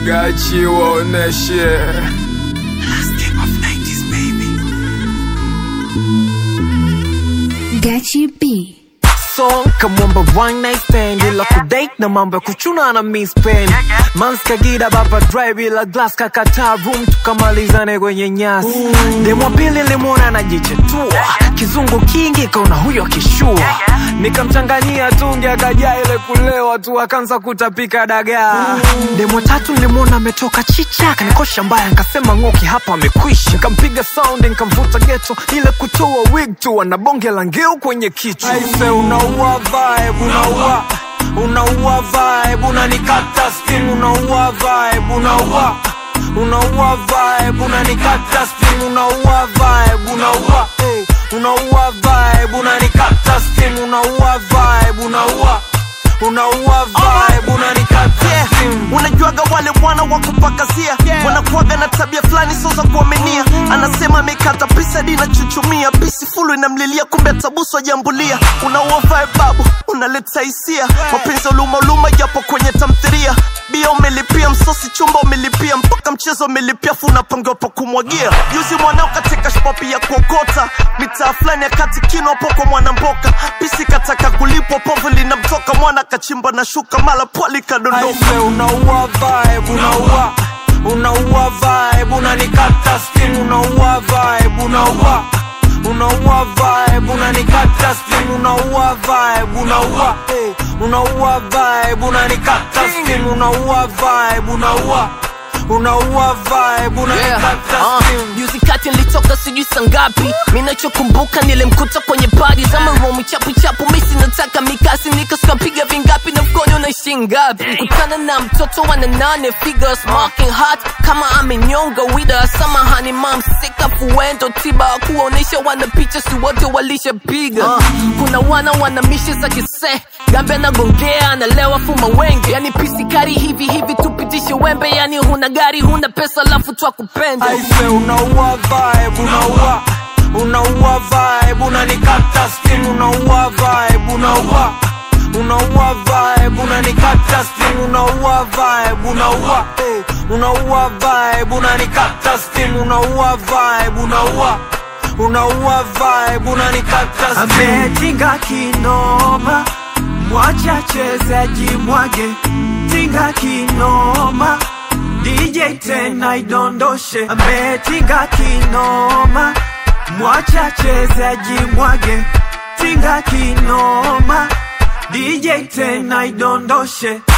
Gachi waoneshe Gachi B. song kamwamba one night stand ila kudate na mambo ya kuchuna na miss pen mans kagida baba drive ila glass kakata room tukamalizane kwenye nyasi demo pili limwona anajichetua kizungu kingi kaona huyo akishua nikamchanganyia tungi akajaa ile kulewa tu akaanza kutapika dagaa demo tatu nilimwona ametoka chicha kanikosha mbaya nkasema ng'oki hapa amekwisha nikampiga sound nikamvuta geto ile kutoa wig tu ana bonge la ngeu kwenye kichwa aise unaua vibe unaua unaua vibe unanikata steam unaua vibe unaua unaua vibe unanikata steam unaua vibe unaua hey, unaua vibe unanikata steam unaua vibe unaua unaua vibe unanikata Yeah, steam unajuaga wale wana wa kupakazia wanakuaga na tabia fulani sio za kuaminia anasema amekata pisa hadi inachuchumia pisi fulu inamlilia kumbe atabusu ajambulia unaua vibe babu unaleta hisia mapenzi uluma uluma japo kwenye tamthiria bia umelipia msosi chumba umelipia mpaka mchezo umelipia fu unapangiwa pa kumwagia juzi mwanao katika shpapi ya kuokota mitaa fulani ya kati kino hapo kwa mwanamboka pisi kataka kulipwa povu linamtoka mwana kachimba na shuka mala pwali kadondoka Aise unaua vibe unaua unaua vibe unanikata steam unaua vibe unaua unaua vibe unanikata steam unaua vibe unaua hey, unaua vibe unanikata steam unaua vibe unaua unaua vibe unanikata Uh, steam juzi kati nilitoka sijui sangapi minachokumbuka nilimkuta kwenye padi za maromu chapu chapu misi nataka mikasi nikaskapiga vingapi na mkono unaishi ngapi kutana na mtoto wa nane figure smoking hot kama amenyonga wida samahani mam sika fuendo tiba kuonesha wana picha si wote walishapiga uh, kuna wana wana mishe za kise gambe anagongea analewa fuma wengi yani pisikari hivi hivi tupitishe wembe yani huna gari huna pesa lafu twakupenda aise unaua vibe unaua unaua vibe unanikata steam unaua vibe unaua unaua vibe unanikata steam unaua vibe unaua hey, unaua vibe unanikata steam unaua vibe unaua unaua vibe unanikata steam ametinga kinoma mwacha chezaji mwage tinga kinoma DJ tena idondoshe ametinga kinoma mwacha chezaji mwage tinga kinoma DJ tena idondoshe